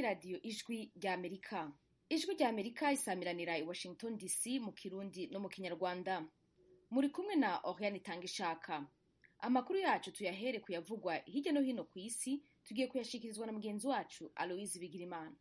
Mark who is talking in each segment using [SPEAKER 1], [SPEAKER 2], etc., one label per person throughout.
[SPEAKER 1] radiyo ijwi rya amerika ijwi rya amerika isamiranira i washington dc mu kirundi no mu kinyarwanda muri kumwe na oriane itanga ishaka amakuru yacu tuyahere kuyavugwa hirya no hino ku isi tugiye kuyashikirizwa na mugenzi wacu aloise bigirimana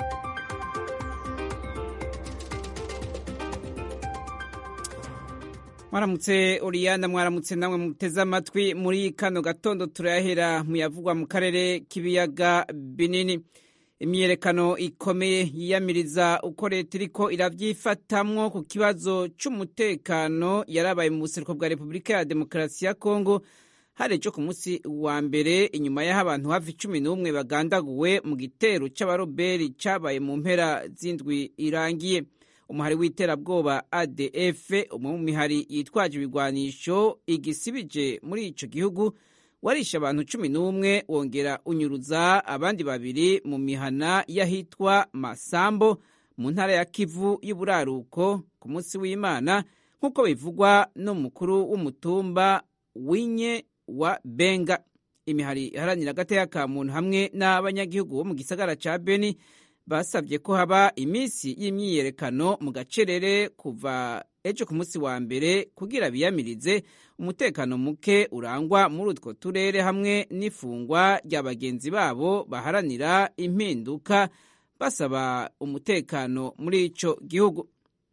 [SPEAKER 2] mwaramutse oriyana mwaramutse namwe muteze amatwi muri kano gatondo turayahera muyavugwa mu karere k'ibiyaga binini imyiyerekano ikomeye yiyamiriza uko leta iriko iravyifatamwo ku kibazo c'umutekano yarabaye mu buseruko bwa repubulika ya demokarasi ya kongo hari ejo ku munsi wa mbere inyuma y'aho abantu hafi cumi n'umwe bagandaguwe mu gitero c'abaroberi cabaye mu mpera z'indwi irangiye umuhari w'iterabwoba adf umwe mu mihari yitwaje ibigwanisho igisibije muri ico gihugu warishe abantu cumi n'umwe wongera unyuruza abandi babiri mu mihana y'ahitwa masambo mu ntara ya kivu y'uburaruko ku munsi w'imana nk'uko bivugwa n'umukuru w'umutumba winye wa benga imihari iharanira agateka ka muntu hamwe n'abanyagihugu bo mu gisagara ca beni basabye ko haba iminsi y'imyiyerekano mu gacerere kuva ejo ku munsi wa mbere kugira biyamirize umutekano muke urangwa muri utwo turere hamwe n'ifungwa rya bagenzi babo baharanira impinduka basaba umutekano muri ico gihugu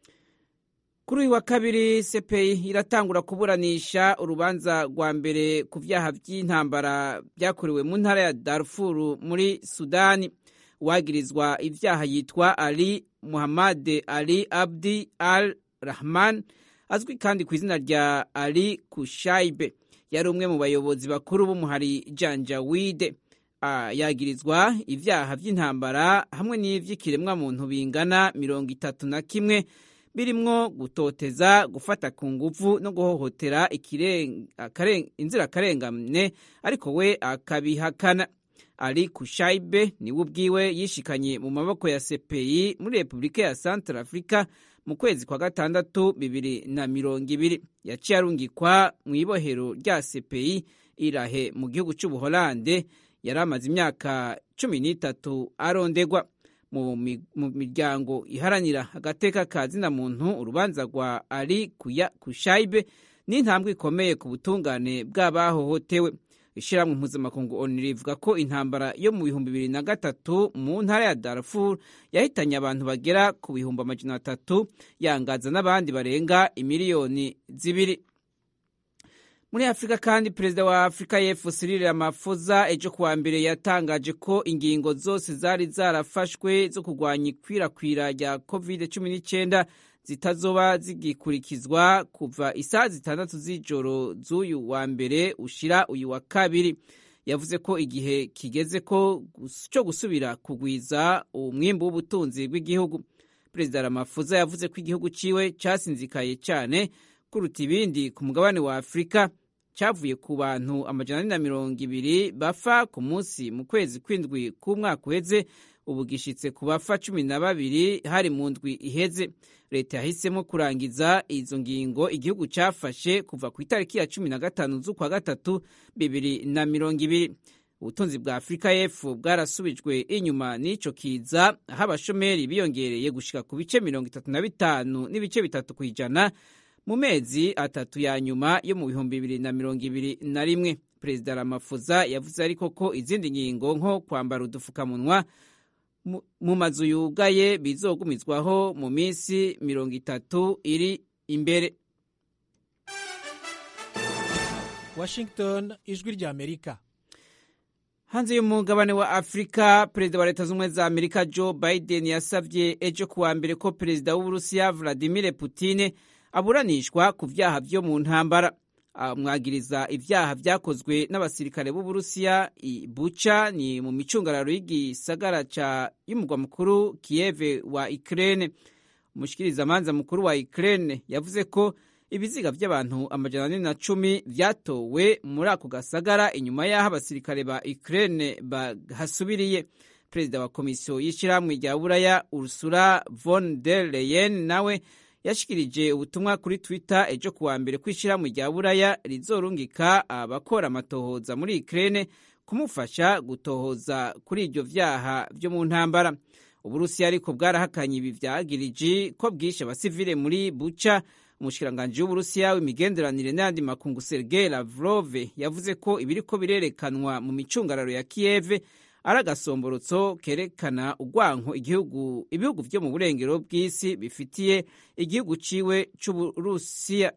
[SPEAKER 2] kuri uyu wa kabiri sepeyi iratangura kuburanisha urubanza rwa mbere ku vyaha vy'intambara vyakorewe mu ntara ya darfuru muri sudani uwagirizwa ivyaha yitwa ali muhammad ali abdi al rahman azwi kandi ku izina rya ali kushaibe yari umwe mu bayobozi bakuru b'umuhari janjawide yagirizwa ivyaha vy'intambara hamwe n'ivy'ikiremwamuntu bingana mirongo itatu na kimwe birimwo gutoteza gufata ku nguvu no guhohotera inzirakarengane ariko we akabihakana ali kushaibe niwe ubwiwe yishikanye mu maboko ya sepeyi muri repubulika ya central africa mu kwezi kwa gatandatu bibiri na mirongo ibiri yaciye arungikwa mu ibohero rya sepeyi irahe mu gihugu c'ubuholande yari amaze imyaka cumi n'itatu arondegwa mu miryango iharanira agateka ka zina muntu urubanza rwa ali kushaibe n'intambwe ikomeye ku butungane bw'abahohotewe ishyirahamwe mpuzamakungu onu rivuga ko intambara yo mu bihumbi bibiri na gatatu mu ntara ya darfur yahitanye abantu bagera ku bihumbi amajana atatu yangaza n'abandi barenga imiliyoni zibiri muri afurika kandi perezida wa afurika y'epfo cyril ramaphosa ejo kuwa mbere yatangaje ko ingingo zose zari zarafashwe zo kurwanya ikwirakwira rya covid cumi n'icyenda zitazoba zigikurikizwa kuva isaha zitandatu z'ijoro z'uyu wa mbere ushira uyu wa kabiri yavuze ko igihe kigeze ko cyo gusubira kugwiza umwimbu w'ubutunzi bw'igihugu perezida ramaphosa yavuze ko igihugu ciwe casinzikaye cyane kuruta ibindi ku mugabane wa afurika cyavuye ku bantu amajana ane na mirongo ibiri bafa ku munsi mu kwezi kw'indwi k'umwaka uheze ubu gishitse ku bafa cumi na babiri hari mu ndwi iheze leta yahisemo kurangiza izo ngingo igihugu cyafashe kuva ku itariki ya cumi na gatanu z'ukwa gatatu bibiri na mirongo ibiri ubutunzi bwa afurika y'epfo bwarasubijwe inyuma n'ico kiza aho abashomeri biyongereye gushika ku bice mirongo itatu na bitanu n'ibice bitatu ku ijana mu mezi atatu ya nyuma yo mu bihumbi bibiri na mirongo ibiri na rimwe perezida ramafuza yavuze ariko ko izindi ngingo nko kwambara udufukamunwa mu mazu yugaye bizogumizwaho mu minsi mirongo itatu iri imbere
[SPEAKER 3] washington ijwi rya amerika
[SPEAKER 2] hanze y'umugabane wa afurika perezida wa leta z'ubumwe za amerika joe biden yasabye ejo kuwa mbere ko perezida w'uburusiya vladimir putine aburanishwa ku vyaha vyo mu ntambara amwagiriza ivyaha vyakozwe n'abasirikare b'uburusiya i bucha ni mu micungararo y'igisagara ca y'umugwa mukuru kiyeve wa ukraine umushikirizamanza mukuru wa ukraine yavuze ko ibiziga vy'abantu amajana ane na cumi vyatowe muri ako gasagara inyuma y'aho abasirikare ba ukraine bahasubiriye perezida wa komisiyo y'ishirahamwe rya buraya ursula von der leyen nawe yashikirije ubutumwa kuri twitter ejo kuwa mbere ko ishirahamwe rya buraya rizorungika abakora amatohoza muri ukraine kumufasha gutohoza kuri ibyo vyaha vyo mu ntambara uburusiya ariko bwarahakanye ibi vyagiriji ko bwishe abasivile muri buca umushikiranganji w'uburusiya w'imigenderanire n'ayandi makungu sergei lavrov yavuze ko ibiriko birerekanwa mu micungararo ya kiyeve ari agasomborotso kerekana urwanko igihugu ibihugu vyo mu burengero bw'isi bifitiye igihugu ciwe c'uburusiya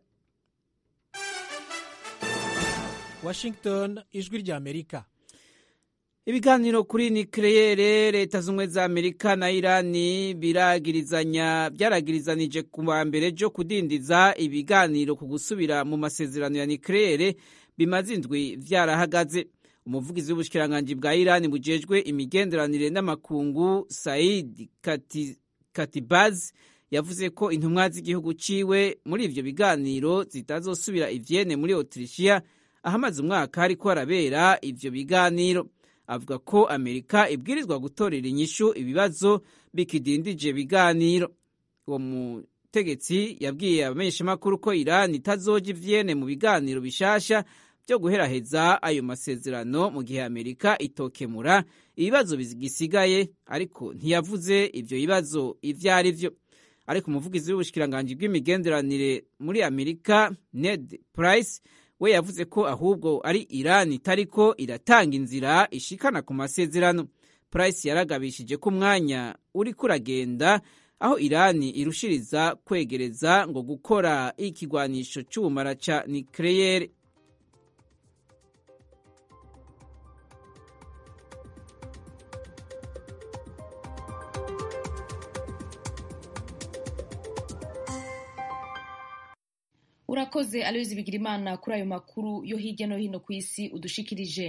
[SPEAKER 3] washington ijwi rya amerika
[SPEAKER 2] ibiganiro kuri nikeleyere leta z'ubumwe za amerika na irani biragirizanya byaragirizanije ku wa mbere ryo kudindiza ibiganiro ku gusubira mu masezerano ya nikeleyere bimaze indwi vyarahagaze umuvugizi w'ubushikiranganji bwa irani bujejwe imigenderanire n'amakungu said Kati, katibaz yavuze ko intumwa z'igihugu ciwe muri ivyo biganiro zitazosubira ivyene muri otirishiya ahamaze umwaka hariko harabera ivyo biganiro avuga ko amerika ibwirizwa gutorera inyishu ibibazo bikidindije biganiro uwo mutegetsi yabwiye abamenyeshamakuru ko irani itazoja ivyene mu biganiro bishasha byo guheraheza ayo masezerano mu gihe amerika itokemura ibibazo bigisigaye ariko ntiyavuze ivyo bibazo ivyo ari vyo ariko umuvugizi w'ubushikiranganji bw'imigenderanire muri amerika ned price we yavuze ko ahubwo ari irani itariko iratanga inzira ishikana ku masezerano price yaragabishije ko umwanya uriko uragenda aho irani irushiriza kwegereza ngo gukora ikigwanisho c'ubumara ca nikleyere
[SPEAKER 1] urakoze aloyizi bigira imana kuri ayo makuru yo hirya no hino ku isi udushikirije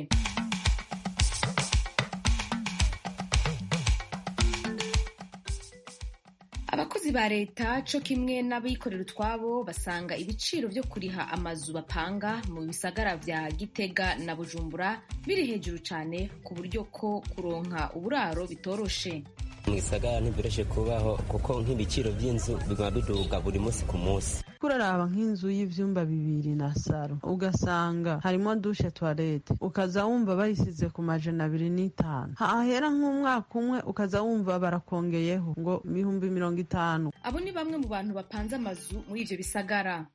[SPEAKER 1] abakozi ba leta co kimwe n'abikorera utwabo basanga ibiciro vyo kuriha amazu bapanga mu bisagara vya gitega na bujumbura biri hejuru cane ku buryo ko kuronka uburaro bitoroshe
[SPEAKER 4] mu gisagara ntibyoroshye kubaho kuko nk'ibiciro by'inzu biguma biduga buri munsi ku munsi
[SPEAKER 5] kuraraba nk'inzu y'ivyumba bibiri na saro ugasanga harimo dushe toilette ukaza wumva bayisize ku majana abiri n'itanu hahera nk'umwaka umwe ukaza wumva barakongeyeho ngo ibihumbi mirongo itanu
[SPEAKER 1] abo ni bamwe mu bantu bapanze amazu muri ivyo bisagara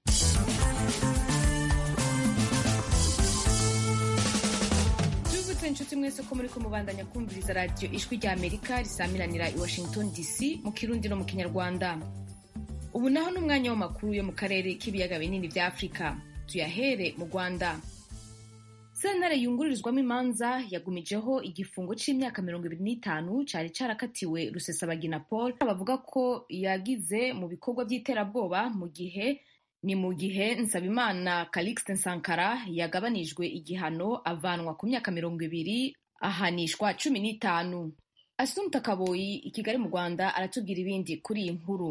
[SPEAKER 1] tubibutse inshuti mwese ko muri ko mubandanya kumviriza radiyo ijwi rya amerika risamiranira i washington dc mu kirundi no mu kinyarwanda ubu naho ni umwanya w'amakuru yo mu karere k'ibiyaga binini vya afurika tuyahere mu rwanda sentare yungururizwamo imanza yagumijeho igifungo c'imyaka mirongo ibiri n'itanu cari carakatiwe rusesabagina paul bavuga ko yagize mu bikorwa vy'iterabwoba mu gihe ni mu gihe nsabimana calixte sankara yagabanijwe igihano avanwa ku myaka mirongo ibiri ahanishwa cumi n'itanu asumta kaboyi i kigali mu rwanda aratubwira ibindi kuri iyi nkuru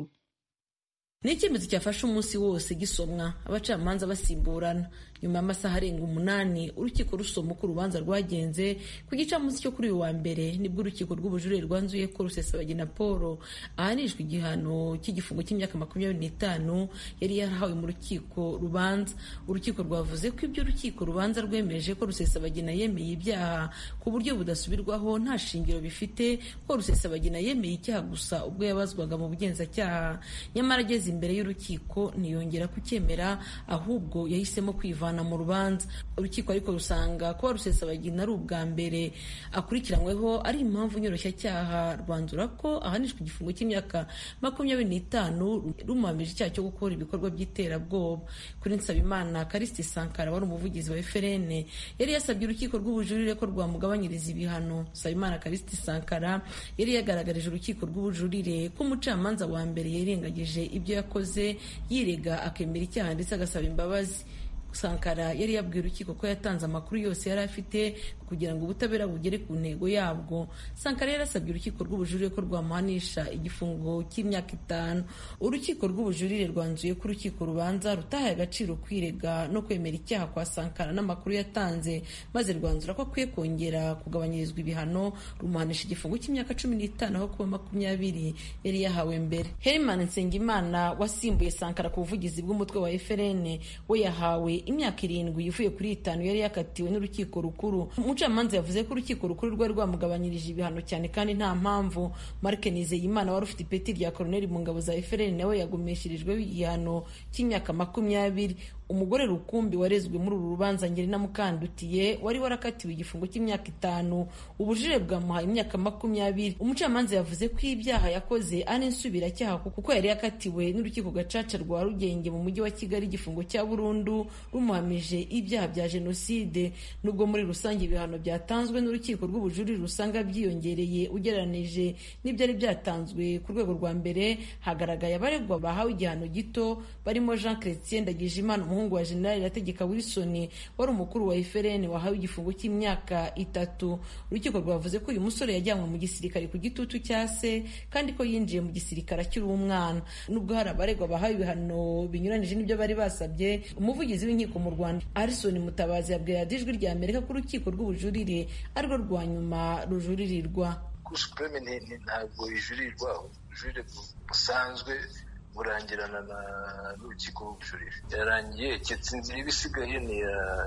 [SPEAKER 6] ni icyemezo cyafashe umunsi wose gisomwa abacamanza basimburana nyuma y'amasaha arenga umunani urukiko rusoma uko urubanza rwagenze ku gicamunsi cyo kuri uyu wa mbere nibwo urukiko rw'ubujurire rwanzuye ko rusesabagina paul ahanishwa igihano cy'igifungo cy'imyaka makumyabiri n'itanu yari yarahawe mu rukiko rubanza urukiko rwavuze ko ibyo urukiko rubanza rwemeje ko rusesabagina yemeye ibyaha ku buryo budasubirwaho nta shingiro bifite ko rusesabagina yemeye icyaha gusa ubwo yabazwaga mu bugenzacyaha nyamara ageze imbere y'urukiko ntiyongera kucyemera ahubwo yahisemo kwivana mu rubanza urukiko ariko rusanga kuba rusesabagina ari ubwa mbere akurikiranyweho ari impamvu nyoroshyacyaha rwanzura ko ahanishwa igifungo cy'imyaka makumyabiri n'itanu rumuhamije icyaha cyo gukora ibikorwa by'iterabwoba kuri nsabimana karisiti sankara wari umuvugizi wa frn yari yasabye urukiko rw'ubujurire ko rwamugabanyiriza ibihano nsabimana karisiti sankara yari yagaragarije urukiko rw'ubujurire ko umucamanza wa mbere yirengagije ibyo yakoze yirega akemera icyaha ndetse agasaba imbabazi sankara yari yabwiye urukiko ko yatanze amakuru yose yari afite kugira ngo ubutabera bugere ku ntego yabwo sankara yarasabye urukiko rw'ubujurire ko rwamuhanisha igifungo cy'imyaka itanu urukiko rw'ubujurire rwanzuye ko urukiko rubanza rutahaye agaciro kwirega no kwemera icyaha kwa sankara n'amakuru yatanze maze rwanzura ko akwiye kongera kugabanyirizwa ibihano rumuhanisha igifungo cy'imyaka cumi n'itanu aho kuba makumyabiri yari yahawe mbere herman nsengimana wasimbuye sankara ku buvugizi bw'umutwe wa frn we yahawe imyaka irindwi ivuye kuri itanu yari yakatiwe n'urukiko rukuru umucamanza yavuze ko urukiko rukuru rwari rwamugabanyirije ibihano cyane kandi nta mpamvu mark nizeyimana wari ufite ipeti rya koroneli mu ngabo za efuperi nawe yagumeshirijweho igihano cy'imyaka makumyabiri umugore rukumbi warezwe muri uru rubanza ngerina mukandutiye wari warakatiwe igifungo cy'imyaka itanu ubujurire bwamuhaye imyaka makumyabiri umucamanza yavuze ko ibyaha yakoze ari insubiracyaha kuko yari yakatiwe n'urukiko gacaca rwa rugenge mu mujyi wa kigali igifungo cya burundu rumuhamije ibyaha bya jenoside nubwo muri rusange ibihano byatanzwe n'urukiko rw'ubujurire usanga byiyongereye ugereranije n'ibyari byatanzwe ku rwego rwa mbere hagaragaye abaregwa bahawe igihano gito barimo jean chrétien ndagijimana umuhungu wa generali irategeka wilson wari umukuru wa efereni wahawe igifungo cy'imyaka itatu urukiko rwavuze ko uyu musore yajyanywe mu gisirikare ku gitutu cya se kandi ko yinjiye mu gisirikare akiri umwana nubwo hari abaregwa bahawe ibihano binyuranije n'ibyo bari basabye umuvugizi w'inkiko mu rwanda arison mutabazi yabwiye ijwi rya amerika ko urukiko rw'ubujurire arirwo rwa nyuma rujuririrwa
[SPEAKER 7] kuri supreme ntabwo ijuririrwa ubujurire busanzwe burangirana n'urukiko rw'ubujurire yarangiye keretse inzira iba isigaye ni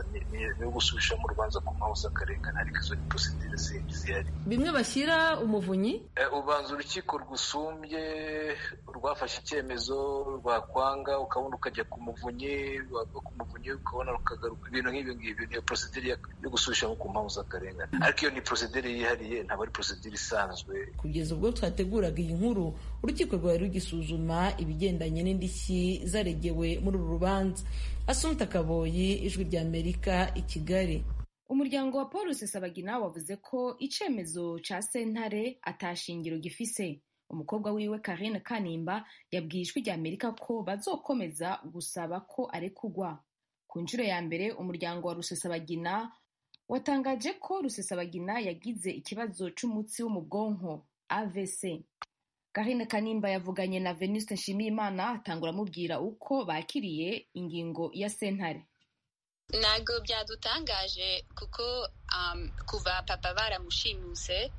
[SPEAKER 7] iyo gusubishamo urubanza ku mpamvu z'akarengane ariko izo ni porosidire zihari
[SPEAKER 6] bimwe bashyira umuvunyi
[SPEAKER 7] ubanza urukiko rwusumbye rwafashe icyemezo rwakwanga ukabona ukajya ku muvunyi wava ku muvunyi ukabona rukagaruka ibintu nk'ibi ngibi niyo porosidire yo gusubishamo ku mpamvu z'akarengane ariko iyo ni porosidire yihariye ntabwo ari porosidire isanzwe
[SPEAKER 6] kugeza ubwo twateguraga iyi nkuru urukiko rwari rugisuzuma ibigendanye n'indishyi zaregewe muri uru rubanza asumta kaboyi ijwi rya amerika i kigali
[SPEAKER 1] umuryango wa paul rusesabagina wavuze ko icyemezo cya sentare atashingiro gifise umukobwa wiwe karine kanimba yabwiye ijwi rya amerika ko bazokomeza gusaba ko arekugwa ku nshuro ya mbere umuryango wa rusesabagina watangaje ko rusesabagina yagize ikibazo cy'umutsi wo mu bwonko avc Karine Kanimba yavuganye na Venuste Nshimiyimana atangura amubwira uko bakiriye ingingo ya sentare
[SPEAKER 8] ntabwo byadutangaje kuko um, kuva papa baramushimuse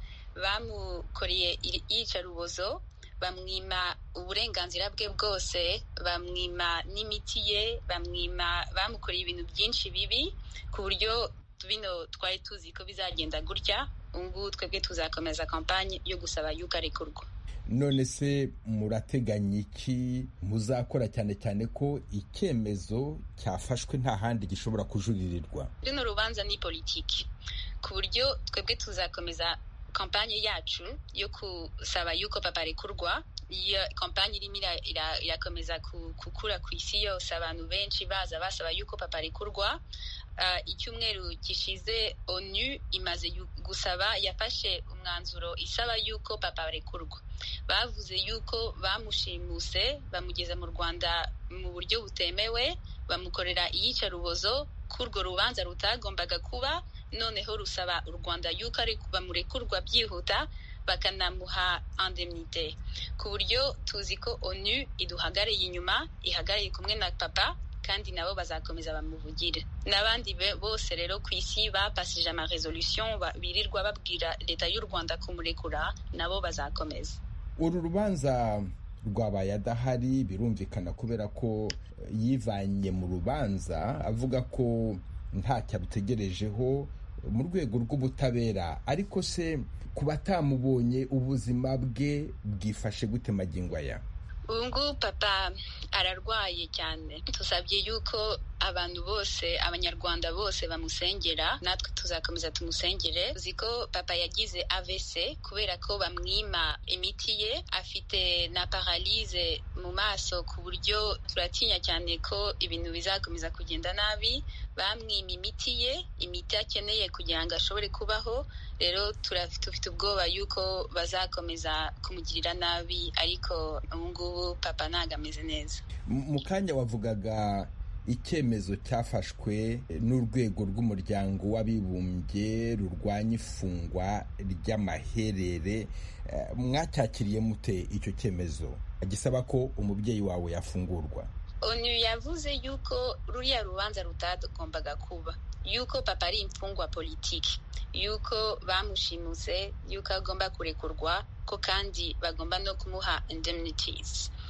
[SPEAKER 8] bamukoreye iyicarubozo bamwima uburenganzira bwe bwose bamwima n'imiti ye bamwima bamukoreye ibintu byinshi bibi ku buryo bino twari tuzi ko bizagenda gutya ubu twebwe tuzakomeza kampanye yo gusaba yuko arekurwa
[SPEAKER 9] none se murateganya iki muzakora cyane cyane ko icyemezo cyafashwe nta handi gishobora kujuririrwa
[SPEAKER 8] runo rubanza ni politiki ku buryo twebwe tuzakomeza kampanye yacu yo gusaba yuko papa arekurwa iyo kampanye irimo irakomeza gukura ku isi yose abantu benshi baza basaba yuko papa arekurwa icyumweru gishize onu imaze gusaba yafashe umwanzuro isaba yuko papa arekurwa bavuze yuko bamushimuse bamugeza mu rwanda mu buryo butemewe bamukorera iyicarubozo ko urwo rubanza rutagombaga kuba noneho rusaba u rwanda yuko bamurekurwa byihuta bakanamuha indemnite ku buryo tuzi ko onu iduhagarariye inyuma ihagarariye kumwe na papa kandi nabo bazakomeza bamuvugire n'abandi bose rero ku isi bapasije amaresolution birirwa babwira leta y'u rwanda kumurekura nabo bazakomeza
[SPEAKER 9] uru rubanza rwabaye adahari birumvikana kubera ko yivanye mu rubanza avuga ko ntacyo abutegerejeho mu rwego rw'ubutabera ariko se ku batamubonye ubuzima bwe bwifashe gute magingo aya
[SPEAKER 8] ubu ngubu papa ararwaye cyane tusabye yuko abantu bose abanyarwanda bose bamusengera natwe tuzakomeza tumusengere uzi ko papa yagize AVC kubera ko bamwima imiti ye afite na paralize mu maso ku buryo turatinya cyane ko ibintu bizakomeza kugenda nabi bamwima imiti ye imiti akeneye kugira ngo ashobore kubaho rero dufite ubwoba yuko bazakomeza kumugirira nabi ariko ubu ngubu papa ntabwo ameze neza
[SPEAKER 9] mu kanya wavugaga icyemezo cyafashwe n'urwego rw'umuryango w'abibumbye rurwanya ifungwa ry'amaherere mwacyakiriye mute icyo cyemezo gisaba ko umubyeyi wawe yafungurwa
[SPEAKER 8] onu yavuze yuko ruriya rubanza rutagombaga kuba yuko papa ari imfungwa politiki yuko bamushimuse yuko agomba kurekurwa ko kandi bagomba no kumuha indemnities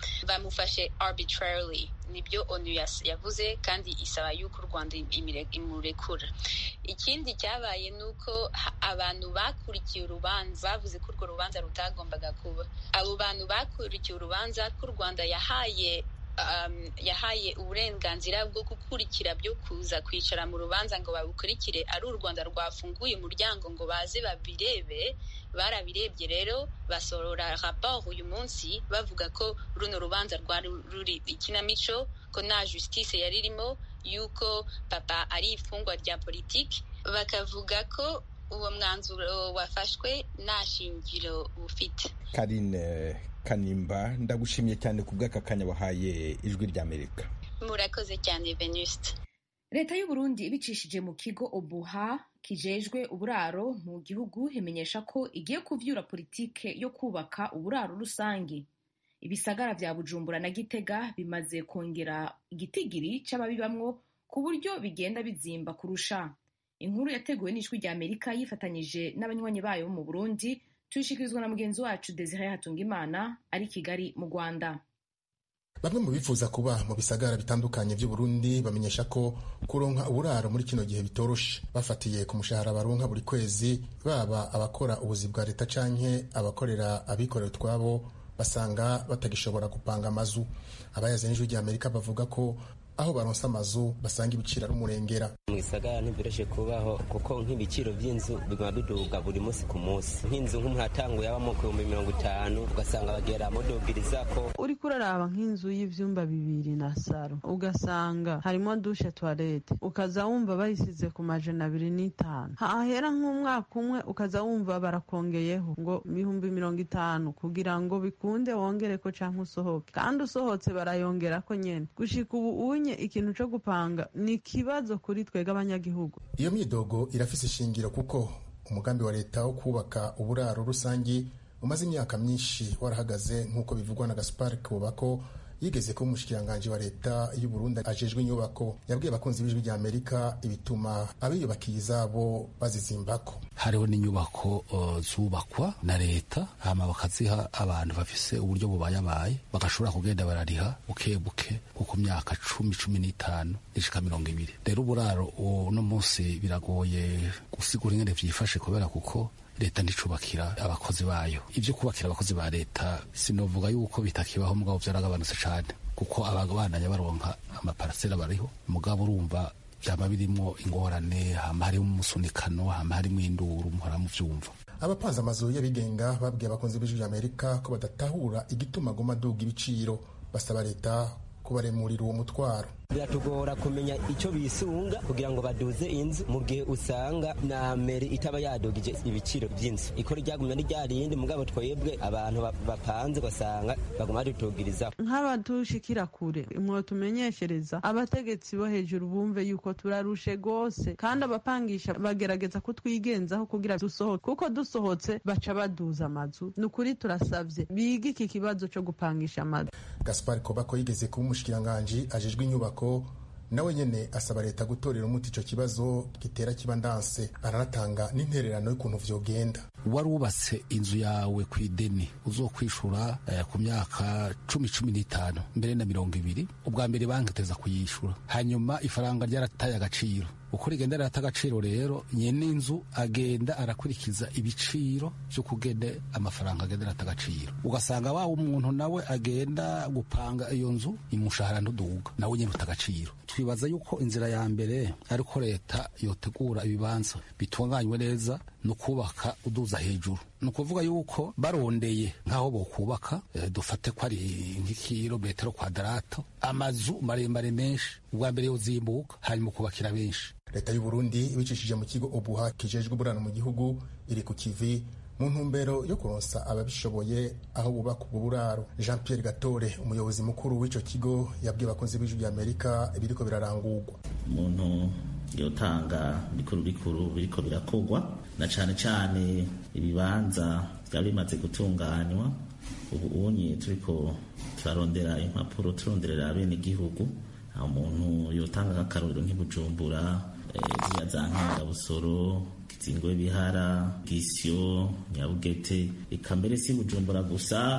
[SPEAKER 8] bamufashe arbitrarily nibyo onu yavuze kandi isaba yuko u rwanda imurekura ikindi cyabaye ni uko abantu bakurikiye urubanza bavuze ko urwo rubanza rutagombaga kuba abo bantu bakurikiye urubanza ko u rwanda yahaye um, yahaye uburenganzira bwo gukurikira byo kuza kwicara mu rubanza ngo babukurikire ari u rwanda rwafunguye umuryango ngo baze babirebe barabirebye rero basorora raporo uyu munsi bavuga ko runo rubanza rwari ruri ikinamico ko nta justice yari irimo yuko papa ari ifungwa rya politiki bakavuga ko uwo mwanzuro wafashwe nta shingiro ufite
[SPEAKER 9] karine kanimba ndagushimiye cyane ku bw'aka kanya wahaye ijwi ry'amerika
[SPEAKER 8] murakoze cyane venuste
[SPEAKER 1] leta y'u Burundi ibicishije mu kigo obuha kijejwe uburaro mu gihugu imenyesha ko igiye kuvyura politike yo kubaka uburaro rusange ibisagara vya bujumbura na gitega bimaze kongera igitigiri c'ababibamwo ku buryo bigenda bizimba kurusha inkuru yateguwe n'ijwi rya amerika yifatanyije n'abanywanyi bayo bo mu burundi tuyishikirizwa na mugenzi wacu desire hatungimana ari kigali mu rwanda
[SPEAKER 10] bamwe mu bifuza kuba mu bisagara bitandukanye by'uburundi bamenyesha ko kuronka uburaro muri kino gihe bitoroshe bafatiye ku mushahara baronka buri kwezi baba abakora ubuzi bwa leta canke abakorera abikorera utwabo basanga batagishobora gupanga amazu abayaze n'ijwi rya amerika bavuga ko aho baronsa amazu basanga ibiciro ari umurengera
[SPEAKER 4] mu gisagara ntibyoroshye kubaho kuko nk'ibiciro by'inzu biguma biduga buri munsi ku munsi nk'inzu nk'umuhatanguye yabamo ku bihumbi mirongo itanu ugasanga bagera mudugiriza ko
[SPEAKER 5] uri kuraraba nk'inzu y'ivyumba bibiri na saro ugasanga harimo dushe toilette ukaza wumva bayisize ku majana abiri n'itanu hahera nk'umwaka umwe ukaza wumva barakongeyeho ngo ibihumbi mirongo itanu kugira ngo bikunde wongereko canke usohoke kandi usohotse barayongerako nyene gushika ubu unye ikintu co gupanga ni ikibazo kuri twebwe abanyagihugu
[SPEAKER 10] iyo myidogo irafise ishingiro kuko umugambi wa leta wo kubaka uburaro rusangi umaze imyaka myinshi warahagaze nk'uko bivugwa na gaspar kubako yigeze kuba umushikiranganji wa leta y'u Burundi ajejwe inyubako yabwiye abakunzi b'ijwi rya Amerika ibituma abiyubakiye izabo bazizimbako
[SPEAKER 11] hariho n'inyubako uh, zubakwa na leta hama bakaziha abantu bafise uburyo bubayabaye bagashobora kugenda barariha buke buke kuko myaka cumi cumi n'itanu ishika mirongo ibiri rero uburaro uno munsi biragoye gusigura ingene vyifashe kubera kuko leta nticubakira abakozi bayo ibyo kubakira abakozi ba leta sinovuga yuko bitakibaho mugabo vyaragabanutse cane kuko ababandanya baronka amaparasera bariho mugabo urumva vyama birimwo ingorane hama harimwo umusunikano hama harimwo induru muhora muvyumva
[SPEAKER 10] abapanze amazu y'abigenga babwiye abakunzi b'ijwi rya amerika ko badatahura igituma aguma aduga ibiciro basaba leta kubaremurira uwo mutwaro
[SPEAKER 4] biratugora kumenya icyo bisunga kugira ngo baduze inzu mu gihe usanga na meri itaba yadugije ibiciro by'inzu ikora ryagumya n'iryarindi mugabo twebwe abantu bapanze ugasanga baguma badutugirizaho
[SPEAKER 5] nk'abadushikira kure mwo tumenyeshereza abategetsi bo hejuru bumve yuko turarushe rwose kandi abapangisha bagerageza kutwigenzaho kugira dusohoke kuko dusohotse baca baduza amazu ni ukuri turasabye bige iki kibazo cyo gupangisha amazu
[SPEAKER 10] gaspar kobako yigeze kuba umushikiranganji ajejwe inyubako nawe nyene asaba leta gutorera umuti ico kibazo gitera kiba ndanse aranatanga n'intererano y'ukuntu vyogenda
[SPEAKER 11] wari wubatse inzu yawe ku ideni uzokwishura eh, ku myaka cumi cumi n'itanu mbere na mirongo ibiri ubwa mbere banki iteza kuyishura hanyuma ifaranga ryarataye agaciro uko rigenda rirata agaciro rero nyene inzu agenda arakurikiza ibiciro vyo kugene amafaranga agenda arata agaciro ugasanga wa umuntu nawe agenda gupanga iyo nzu imushahara ntuduga nawe nyene uta agaciro twibaza yuko inzira ya mbere ariko leta yotegura ibibanza bitunganywe neza no kubaka uduza hejuru ni ukuvuga yuko barondeye nk'aho bokubaka e, dufate ko ari nk'ikirometero kwadarato amazu maremare menshi ubwa mbere yozimbuka hanyuma ukubakira benshi
[SPEAKER 10] leta y'u Burundi ibicishije mu kigo obuha kijejwe uburano mu gihugu iri ku kivi mu ntumbero yo kuronsa ababishoboye aho bubaka ubwo buraro jean pierre gatore umuyobozi mukuru w'ico kigo yabwiye abakunzi b'ijwi rya amerika ibiriko birarangurwa
[SPEAKER 12] umuntu yotanga bikuru bikuru biriko birakogwa na cane cane ibibanza vyaba bimaze gutunganywa ubu unye turiko turarondera impapuro turonderera abenegihugu aho umuntu yotanga nk'akarorero nk'ibujumbura ziriya za nkangabusoro kizingwe bihara gisyo nyabugete eka mbere si bujumbura gusa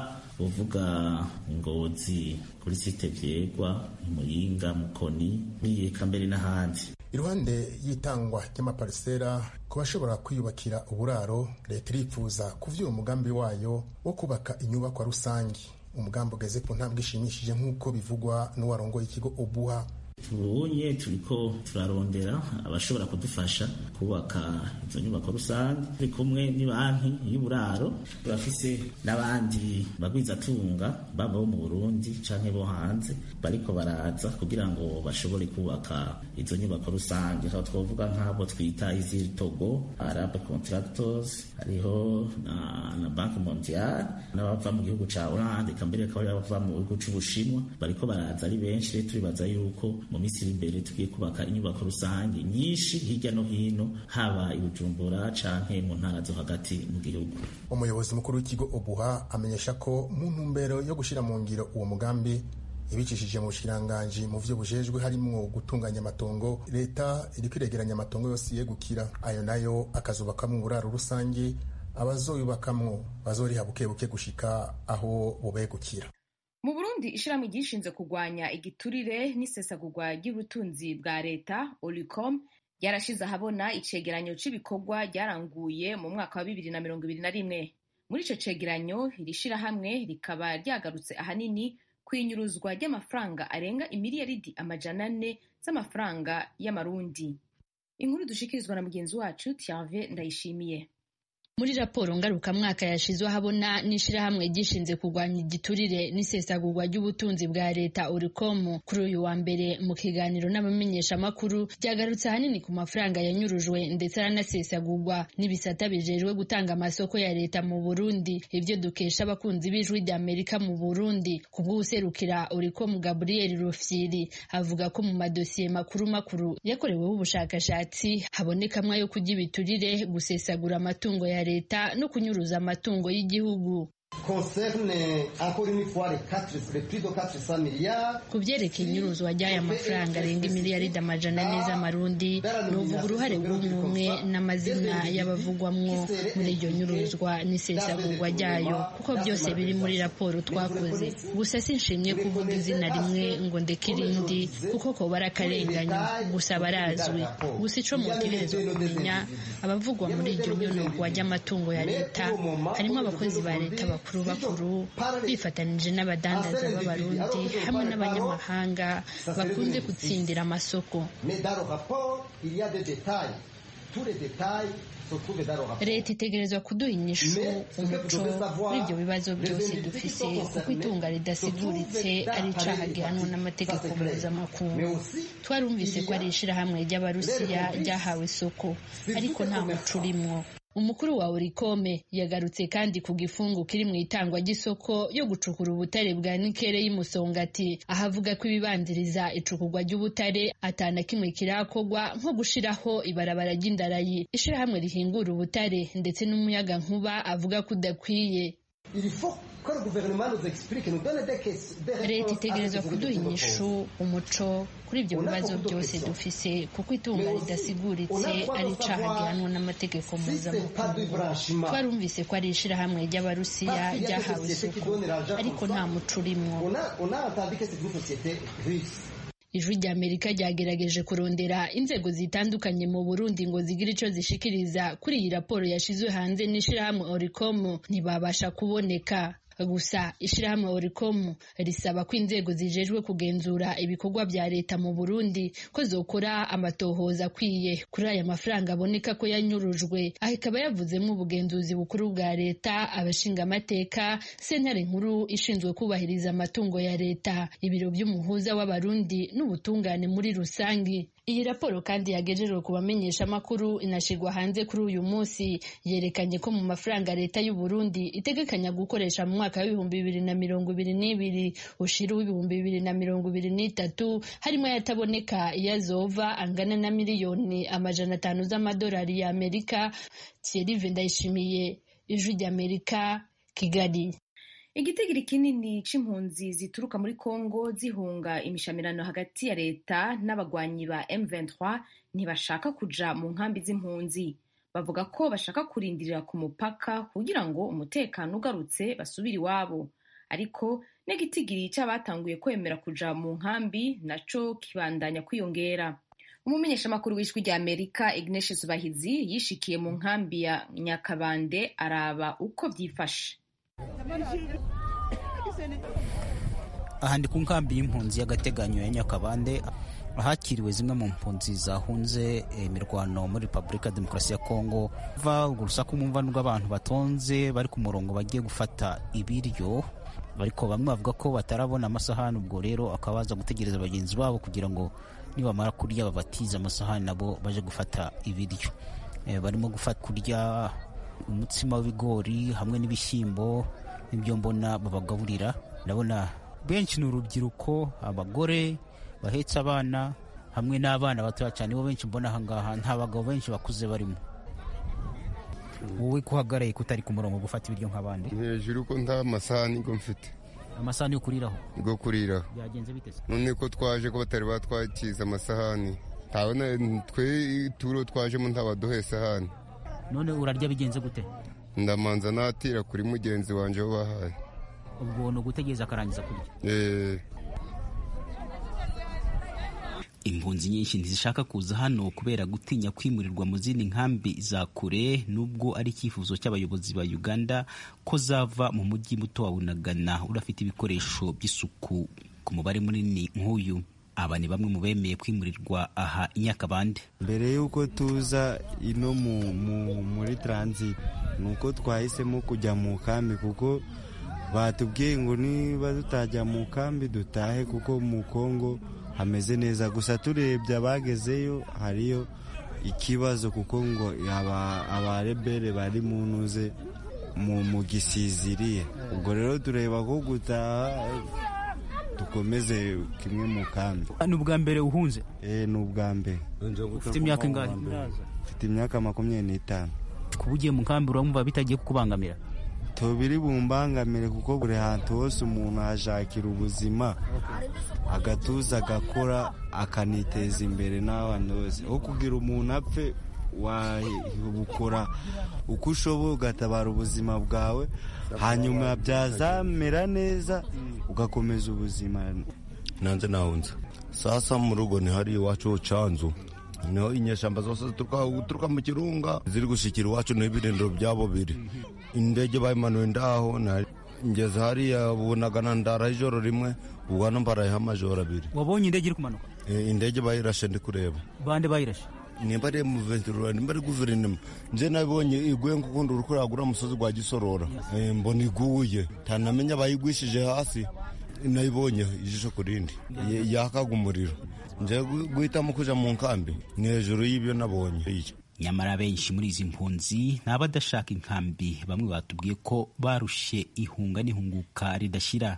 [SPEAKER 12] uvuga ngozi kuri site vyegwa muyinga mukoni eka mbere n'ahandi
[SPEAKER 10] iruhande y'itangwa ry'amaparisera ku bashobora kwiyubakira uburaro leta irifuza kuvyura umugambi wayo wo kubaka inyubakwa rusange umugambi ugeze ku ntambwe ishimishije nk'uko bivugwa n'uwarongoye ikigo obuha
[SPEAKER 12] tubonye turiko turarondera abashobora kudufasha kubaka izo nyubako rusange turi kumwe n'ibanki y'uburaro turafise n'abandi bagwizatunga baba bo mu burundi canke bo hanze bariko baraza kugira ngo bashobore kubaka izo nyubako rusange aho twovuga nk'abo twita iziri togo arabe contractors hariho na, na banki mondiale n'abava mu gihugu ca oranje kambere akaba bava mu gihugu c'ubushinwa bariko baraza ari benshi rero turibaza yuko mu minsi iri imbere tugiye kubaka inyubako rusange nyinshi hirya no hino haba i bujumbura canke mu ntara zo hagati mu gihugu
[SPEAKER 10] umuyobozi mukuru w'ikigo obuha amenyesha ko mu ntumbero yo gushyira mu ngiro uwo mugambi ibicishije mu bushiranganji mu vyo bujejwe harimwo gutunganya amatongo leta iriko iregeranya amatongo yose yegukira ayo nayo akazubakamwo uburaro rusange abazoyubakamwo bazoriha bukebuke gushika aho bubegukira
[SPEAKER 1] mu burundi ishirahamwe ryishinze kurwanya igiturire n'isesagurwa ry'ubutunzi bwa leta olicom ryarashize ahabona icegeranyo c'ibikorwa ryaranguye mu mwaka wa bibiri na mirongo ibiri na rimwe muri ico cegeranyo iri shirahamwe rikaba ryagarutse ahanini kwinyuruzwa ry'amafaranga arenga imiliyaridi amajana ane z'amafaranga y'amarundi inkuru dushikirizwa na mugenzi wacu Thierve Ndayishimiye
[SPEAKER 13] muri raporo ngarukamwaka yashizwe ahabona n'ishirahamwe gishinze kurwanya igiturire n'isesagurwa ry'ubutunzi bwa leta oricom kuri uyu wa mbere mu kiganiro n'abamenyeshamakuru ryagarutse ahanini ku mafaranga yanyurujwe ndetse aranasesagurwa n'ibisata bijejwe gutanga amasoko ya leta mu burundi ivyo dukesha abakunzi b'ijwi rya amerika mu burundi kubw'uwuserukira oricom gabriel rufyiri avuga ko mu madosiye makuru makuru yakoreweho ubushakashatsi habonekamwo ayo kurya ibiturire gusesagura amatungo ya leta no kunyuruza amatungo y'igihugu ku byerekeye inyuruzwa ry'aya mafaranga arenga imiliyaridi amajana ane z'amarundi ni uvuga uruhare rw'umwe n'amazina y'abavugwamwo muri iryo nyuruzwa n'isesagurwa ryayo kuko byose biri muri raporo twakoze gusa sinshimye kuvuga izina rimwe ngo ndeke irindi kuko ko barakarenganya gusa barazwi gusa ico mutegerezwa kumenya abavugwa muri iryo nyuruzwa ry'amatungo ya leta harimo abakozi ba leta bakuru bakuru bifatanije n'abadandaza b'abarundi hamwe n'abanyamahanga bakunze gutsindira amasoko leta itegerezwa kuduha inyishu umuco kuri ibyo bibazo byose dufise kuko itunga ridasiguritse ari icaha gihanwa n'amategeko mpuzamakungu twarumvise ko ari ishirahamwe ry'abarusiya ryahawe isoko ariko nta muco urimwo umukuru wa orikome yagarutse kandi ku gifungu kiri mu itangwa ry'isoko yo gucukura ubutare bwa nikere y'umusongati aho avuga ko ibibanziriza icukurwa ry'ubutare atana kimwe kirakogwa nko gushiraho ibarabara ry'indarayi ishirahamwe rihingura ubutare ndetse n'umuyaga nkuba avuga ko udakwiye leta itegerezwa kuduha inyishu umuco kuri ibyo bibazo byose dufise kuko itunga ridasiguritse ari icaha gihanwa n'amategeko mpuzamakungu twarumvise ko ari ishirahamwe ry'abarusiya ryahawe isoko ariko nta muco urimwo ijwi rya amerika ryagerageje kurondera inzego zitandukanye mu burundi ngo zigire ico zishikiriza kuri iyi raporo yashizwe hanze n'ishirahamwe oricom ntibabasha kuboneka gusa ishirahamwe oricom risaba ko inzego zijejwe kugenzura ibikorwa vya leta mu burundi ko zokora amatohoza akwiye kuri aya mafaranga aboneka ko yanyurujwe aho ikaba yavuzemo ubugenzuzi bukuru bwa leta abashingamateka sentare nkuru ishinzwe kubahiriza amatungo ya leta ibiro vy'umuhuza w'abarundi n'ubutungane muri rusangi iyi raporo kandi yagejejwe ku bamenyesha amakuru inashirwa hanze kuri uyu munsi yerekanye ko mu mafaranga leta y'u Burundi itegekanya gukoresha mu mwaka w'ibihumbi bibiri na mirongo ibiri n'ibiri ushira w'ibihumbi bibiri na mirongo ibiri n'itatu harimo ayataboneka iyazova angana na miliyoni amajana atanu z'amadolari ya Amerika Thierry Ndayishimiye ijwi ry'Amerika Kigali
[SPEAKER 1] igitigiri kinini c'impunzi zituruka muri Kongo zihunga imishamirano hagati ya leta n'abagwanyi ba M23 ntibashaka kuja mu nkambi z'impunzi bavuga ko bashaka kurindirira ku mupaka kugira ngo umutekano ugarutse basubire iwabo ariko n'igitigiri c'abatanguye kwemera kuja mu nkambi naco kibandanya kwiyongera umumenyeshamakuru w'ijwi rya amerika ignatius bahizi yishikiye mu nkambi ya nyakabande araba uko vyifashe
[SPEAKER 14] aha ndi ku nkambi y'impunzi y'agateganyo ya nyakabande ahakiriwe zimwe mu mpunzi zahunze imirwano muri repubulika ya demokarasi ya kongo va urwo rusaku mwumva rw'abantu batonze bari ku murongo bagiye gufata ibiryo ariko bamwe bavuga ko batarabona amasahani ubwo rero akaba baza gutegereza bagenzi babo kugira ngo nibamara kurya babatize amasahani nabo baje gufata ibiryo barimo gufata kurya umutsima w'ibigori hamwe n'ibishyimbo n'ibyo mbona babagaburira ndabona benshi ni urubyiruko abagore bahetse abana hamwe n'abana batoya cyane bo benshi mbona ahangaha nta bagabo benshi bakuze barimo wowe ko uhagaraye kutari ku murongo gufata ibiryo nk'abandi
[SPEAKER 15] hejuru ko nta masahani ngo mfite
[SPEAKER 14] amasahani yo kuriraho
[SPEAKER 15] go kuriraho
[SPEAKER 14] byagenze bite
[SPEAKER 15] none ko twaje ko batari batwakiza amasahani ntabona twe turo twajemo ntabaduhe isahani
[SPEAKER 14] none urarya bigenze gute
[SPEAKER 15] ndamanza natira kuri mugenzi wanjye wo bahaye
[SPEAKER 14] ubwo ni ugutegereza akarangiza kurya
[SPEAKER 16] impunzi nyinshi ntizishaka kuza hano kubera gutinya kwimurirwa mu zindi nkambi za kure nubwo ari icyifuzo cy'abayobozi ba uganda ko zava mu mujyi muto wa bunagana udafite ibikoresho by'isuku ku mubare munini nk'uyu aba ni bamwe mu bemeye kwimurirwa aha i nyakabande
[SPEAKER 17] mbere y'uko tuza ino muri transit ni uko twahisemo kujya mu kambi kuko batubwiye ngo niba tutajya mu kambi dutahe kuko mu kongo hameze neza gusa turebye abagezeyo hariyo ikibazo kuko ngo abarebere bari mu ntuze mu gisiziriye ubwo rero tureba ko gutaha dukomeze kimwe mu kambi
[SPEAKER 14] ni ubwa mbere uhunze
[SPEAKER 17] ni ubwa mbere
[SPEAKER 14] ufite imyaka ingahe
[SPEAKER 17] ufite imyaka makumyabiri n'itanu
[SPEAKER 14] kuba ugiye mu kambi urumva bitagiye kukubangamira
[SPEAKER 17] tubiri bumbangamire kuko buri hantu hose umuntu ahashakira ubuzima agatuza agakora akaniteza imbere n'abandi bose aho kugira umuntu apfe wabukora uko ushoboye ugatabara ubuzima bwawe hanyuma byazamera neza ugakomeza ubuzima
[SPEAKER 15] nanze nahunze sasa mu rugo ni hari iwacu canzu niho inyeshyamba zose zituruka mu kirunga ziri gushikira iwacu niho ibirindiro byabo biri indege bayimanuye ndaho ngeze hariya bunagana ndara ijoro rimwe ubwo hano mbarayeho amajoro abiri
[SPEAKER 14] wabonye indege iri kumanuka
[SPEAKER 15] indege bayirashe ndi kureba
[SPEAKER 14] bande bayirashe
[SPEAKER 15] nimba ari mu venturura nimba ari guverinoma nje nabonye iguye nk'ukundi uri kuragura umusozi gwa gisorora mbona iguye ntanamenya bayigwishije hasi nayibonye ijisho ku rindi yakaga umuriro nje guhitamo kuja mu nkambi ni hejuru y'ibyo nabonye
[SPEAKER 16] nyamara benshi muri izi mpunzi ni abadashaka inkambi bamwe batubwiye ko barushe ihunga n'ihunguka ridashira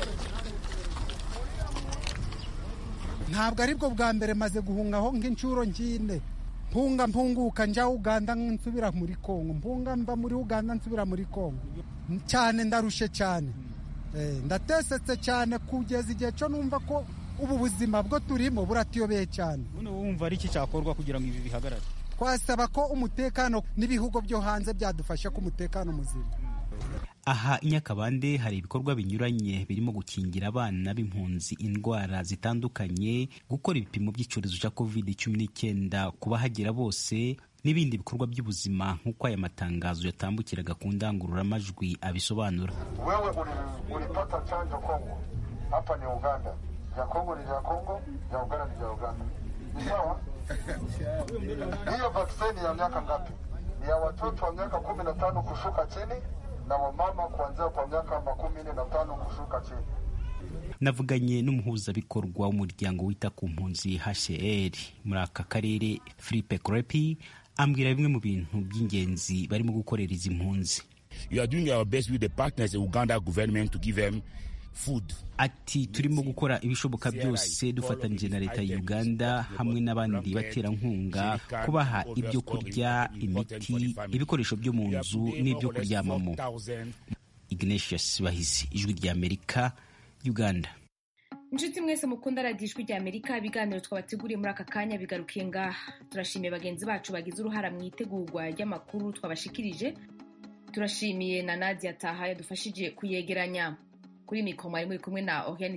[SPEAKER 18] ntabwo aribwo bwa mbere maze guhungaho nk'inshuro ngine mpunga mpunguka njya uganda nsubira muri kongo mpunga mba muri uganda nsubira muri kongo cyane ndarushe cyane ndatesetse cyane kugeza igihe cyo numva ko ubu buzima bwo turimo buratuyobeye cyane
[SPEAKER 14] wumva ari iki cyakorwa kugira ngo ibi bihagarare
[SPEAKER 18] twasaba ko umutekano n'ibihugu byo hanze byadufasha ko umutekano muzima
[SPEAKER 16] aha i nyakabande hari ibikorwa binyuranye birimo gukingira abana b'impunzi indwara zitandukanye gukora ibipimo by'icyorezo cya covid cumi n'icyenda ku bahagera bose n'ibindi bikorwa by'ubuzima nk'uko aya matangazo yatambukiraga ku ndangururamajwi abisobanura
[SPEAKER 19] wewe ulipata chanjo kongo hapa ni uganda ya kongo ni ya kongo ya uganda ni ya uganda ni sawa hiyo vaksini ya miaka ngapi ni ya watoto wa miaka kumi na tano kushuka chini na wamama kuanzia kwa miaka makumi nne na tano kushuka chini
[SPEAKER 16] navuganye n'umuhuzabikorwa w'umuryango wita ku mpunzi hcr muri aka karere philippe crepi ambwira bimwe mu bintu by'ingenzi barimo gukorera izi mpunzi
[SPEAKER 20] you are doing our best with the partners the uganda government to give them food
[SPEAKER 16] ati turimo gukora ibishoboka byose dufatanyije na leta ya uganda hamwe n'abandi baterankunga kubaha ibyo kurya imiti ibikoresho byo mu nzu n'ibyo kuryamamo ignatius bahizi ijwi rya amerika uganda
[SPEAKER 1] inshuti mwese mukunda radiyo ijwi rya amerika ibiganiro twabateguriye muri aka kanya bigarukiye ngaha turashimiye bagenzi bacu bagize uruhara mu itegurwa ry'amakuru twabashikirije turashimiye na nadia taha yadufashije kuyegeranya kuri mikoro mwari muri kumwe na Oriane